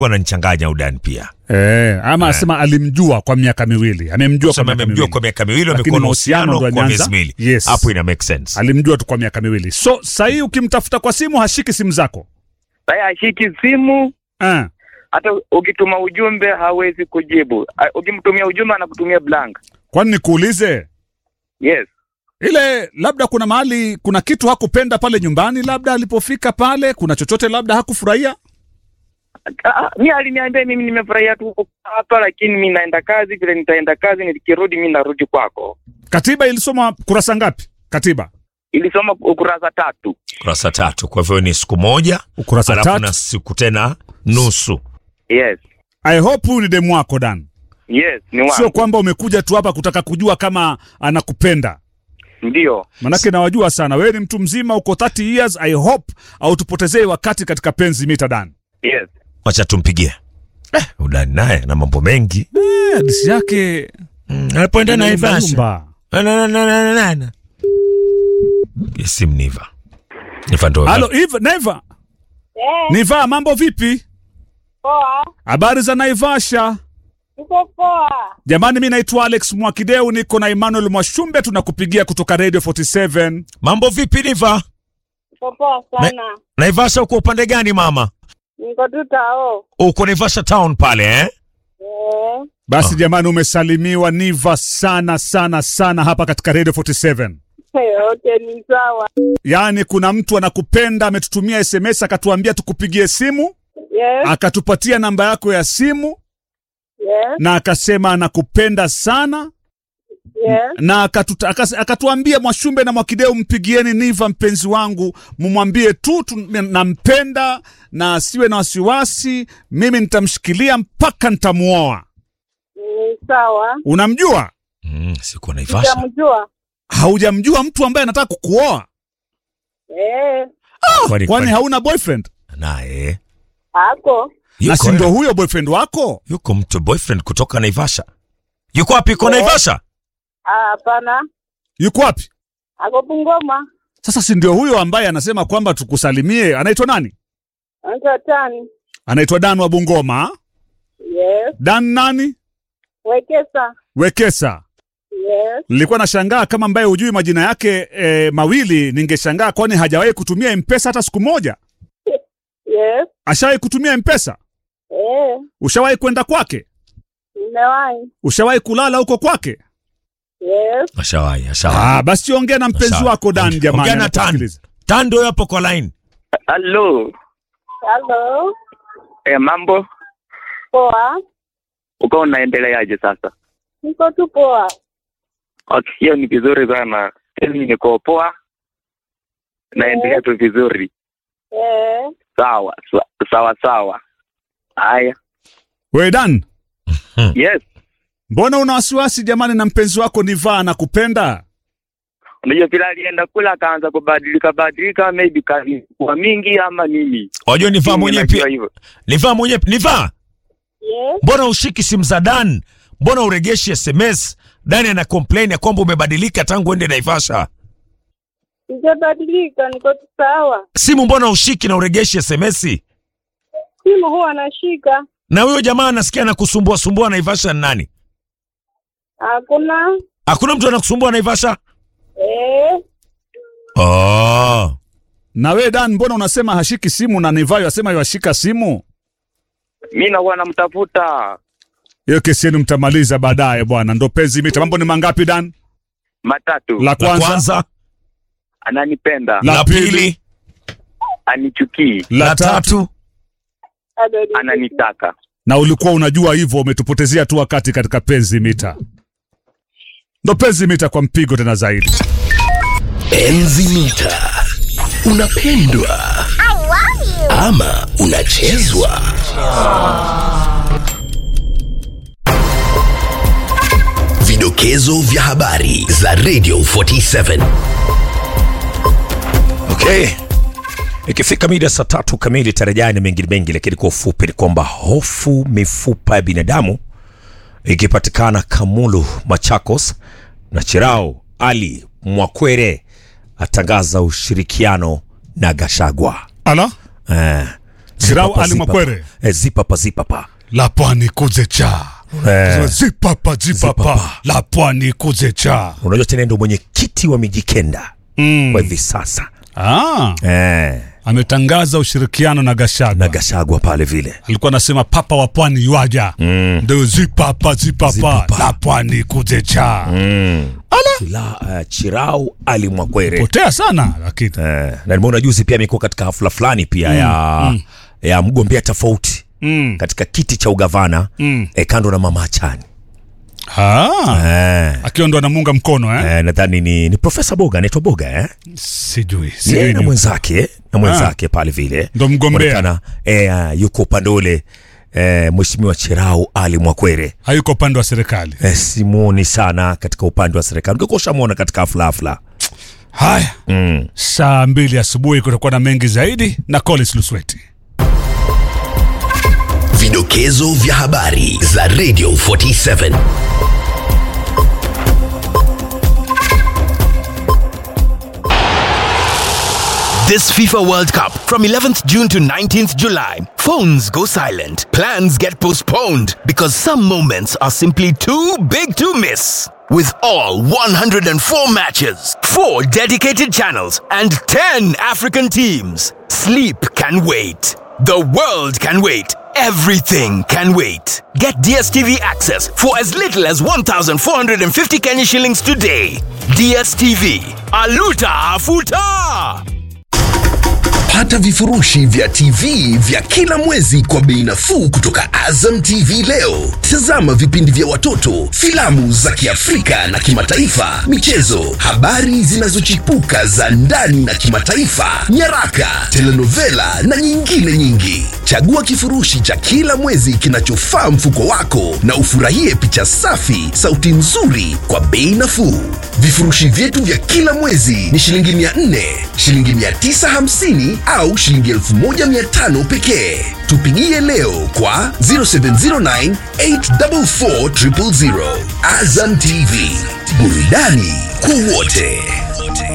wananichanganya udani pia Eh, ama asema alimjua kwa miaka miwili. Amemjua kwa sema miaka amemjua miwili. kwa miaka miwili Lakini wamekuwa na mahusiano uhusiano ndo kwa ameanza? miezi miwili Yes. hapo ina make sense Alimjua tu kwa miaka miwili. So sahii ukimtafuta kwa simu hashiki simu zako. Sasa ashiki simu, Ah. hata ukituma ujumbe hawezi kujibu. Ah, Ukimtumia ujumbe anakutumia blank. Kwani nikuulize Yes. ile labda kuna mahali kuna kitu hakupenda pale nyumbani, labda alipofika pale kuna chochote labda hakufurahia. Ah, mi aliniambia mimi nimefurahia tu kukaa hapa, lakini mi naenda kazi. Vile nitaenda kazi, nikirudi mi narudi kwako. Katiba ilisoma kurasa ngapi? Katiba Ilisoma ukurasa tatu. kurasa tatu kwa hivyo ni siku moja ukurasa alafu tatu. na siku tena nusu Yes. I hope huyu ni demu wako Dan, Yes, ni sio wangu. kwamba umekuja tu hapa kutaka kujua kama anakupenda. Ndio. Manake nawajua sana, wewe ni mtu mzima, uko 30 years. I hope autupotezee wakati katika penzi mita Dan. Yes. wacha tumpigie eh, udani naye na mambo mengi Eh, Hadisi yake mm, alipoenda naivasha Yumba. Na- na- na- na- na- na- na. simu niva niva ndo Halo Eve, Neva. Eh, Niva, mambo vipi? poa. Habari za Naivasha? Niko poa. Jamani, mi naitwa Alex Mwakideu, niko na Emmanuel Mwashumbe, tunakupigia kutoka Radio 47. mambo vipi niva Niko poa sana. naivasha uko upande gani mama Niko tu tao. uko naivasha town pale eh? Eh, Basi jamani, umesalimiwa Niva sana sana sana hapa katika Radio 47. yote ni sawa. Yaani kuna mtu anakupenda, ametutumia SMS akatuambia tukupigie simu, Yes, akatupatia namba yako ya simu yes, na akasema anakupenda sana yes. na akatuta, akas, akatuambia Mwashumbe na Mwakideu, mpigieni Niva mpenzi wangu, mumwambie tu tu- nampenda na asiwe na wasiwasi, mimi nitamshikilia mpaka nitamuoa. Ni sawa. Unamjua? mm, siko naivasha Sitamjua. Haujamjua mtu ambaye anataka kukuoa? Eh, Kwani- Kwani kwani- hauna boyfriend? naye ako. Na si yuko, ndo huyo boyfriend wako? yuko mtu boyfriend kutoka naivasha yuko wapi iko Eh. naivasha Ah, Hapana. Yuko wapi? Ako Bungoma. Sasa si ndio huyo ambaye anasema kwamba tukusalimie? Anaitwa nani? Anaitwa Tani. Anaitwa Dan wa Bungoma. Yes. Dan nani? Wekesa. Wekesa. Yes. Nilikuwa nashangaa kama ambaye hujui majina yake e, mawili, ningeshangaa kwani hajawahi kutumia mpesa hata siku moja. Yes. Ashawahi kutumia mpesa? Eh, Ushawahi kwenda kwake? nimewahi. Ushawahi kulala huko kwake? Yes. ashawahi ashawahi Ah, basi ongea na mpenzi Sawa. wako Dan, Ongea- jamani. ongea na Tan. anakusikiliza. tando hapo kwa line Hello. Hello. Eh, mambo Poa. uko unaendeleaje sasa? Niko tu poa. Okay, hiyo ni vizuri sana. Mimi niko poa. Naendelea tu vizuri. Eh, Sawa, sa- sawa sawa. Haya. We Dan, Yes. mbona una wasiwasi jamani na mpenzi wako Niva anakupenda? Unajua vile alienda kule akaanza kubadilika badilika, maybe kazi kwa mingi ama nini. wajua nivaa Mimi mwenyewe najua pia hivyo. nivaa mwenyewe nivaa yes. mbona ushiki simu za dan mbona uregeshi sms dani ana complain ya kwamba umebadilika tangu uende naivasha Sijabadilika, niko tu sawa. simu mbona ushiki na uregeshi sms Simu huwa nashika. na huyo jamaa anasikia anakusumbua sumbua naivasha ni nani Hakuna. hakuna mtu anakusumbua naivasha Eh, oh. Na we Dan, mbona unasema hashiki simu na Niva yasema yashika simu? Mimi nakuwa namtafuta Hiyo kesi yenu mtamaliza baadaye bwana, ndo penzi mita. Mambo ni mangapi Dan? matatu. La la kwanza, kwanza Ananipenda, La la pili. pili anichukii, la la tatu, tatu bado ni- ananitaka. na ulikuwa unajua hivyo, umetupotezea tu wakati katika penzi mita. Ndo penzi mita kwa mpigo tena zaidi. Enzi mita. Unapendwa ama unachezwa? Vidokezo vya habari za Radio 47. okay ikifika mida saa tatu kamili tarajani mengine mengi lakini kwa ufupi ni kwamba hofu mifupa ya binadamu ikipatikana kamulu machakos na chirao ali mwakwere atangaza ushirikiano na gashagwa Ala, eh, Sirau Zipapa, Ali zipapa. Mwakwere. Eh, zipapa zipapa la pwani kuze cha Eh. zipapa zipapa Zipapa. la pwani kuze cha unajua tena ndo mwenyekiti wa mijikenda mm. kwa hivi sasa ah, eh, ametangaza ushirikiano na Gashagwa na gashagwa pale vile alikuwa anasema papa wa pwani yuaja mm. ndio zipapa zipapa Zipapa. la pwani kuze cha Chila, uh, chirau ali mwakwere potea sana lakini eh, na nimeona juzi pia amekuwa katika hafla fulani pia ya ya mgombea tofauti mm. katika kiti cha ugavana Mm. eh, kando na mama achani ah. eh, akiwa ndo anamunga mkono eh? eh, nadhani ni, ni profesa boga anaitwa boga eh? sijui Yeye sijui na ni- mwenzake eh, na mwenzake pale vile Ndo mgombea. Inaonekana, eh, ah, yuko upande ule eh, mheshimiwa chirau ali mwakwere hayuko upande wa serikali eh, simuoni sana katika upande wa serikali ungekuwa ushamwona katika hafla hafla haya mm. saa mbili asubuhi kutakuwa na mengi zaidi na Collins Lusweti Vidokezo vya habari za Radio 47. This FIFA World Cup from 11th June to 19th July. Phones go silent. Plans get postponed because some moments are simply too big to miss. With all 104 matches, 4 dedicated channels, and 10 African teams, sleep can wait. The world can wait. Everything can wait. Get DSTV access for as little as 1,450 Kenya shillings today. DSTV. Aluta Afuta! Pata vifurushi vya TV vya kila mwezi kwa bei nafuu kutoka Azam TV leo. Tazama vipindi vya watoto, filamu za Kiafrika na kimataifa, michezo, habari zinazochipuka za ndani na kimataifa, nyaraka, telenovela na nyingine nyingi. Chagua kifurushi cha kila mwezi kinachofaa mfuko wako na ufurahie picha safi, sauti nzuri kwa bei nafuu. Vifurushi vyetu vya kila mwezi ni shilingi 400, shilingi 950 au shilingi 1500 pekee. Tupigie leo kwa 0709 844 000. Azam TV, burudani kwa wote.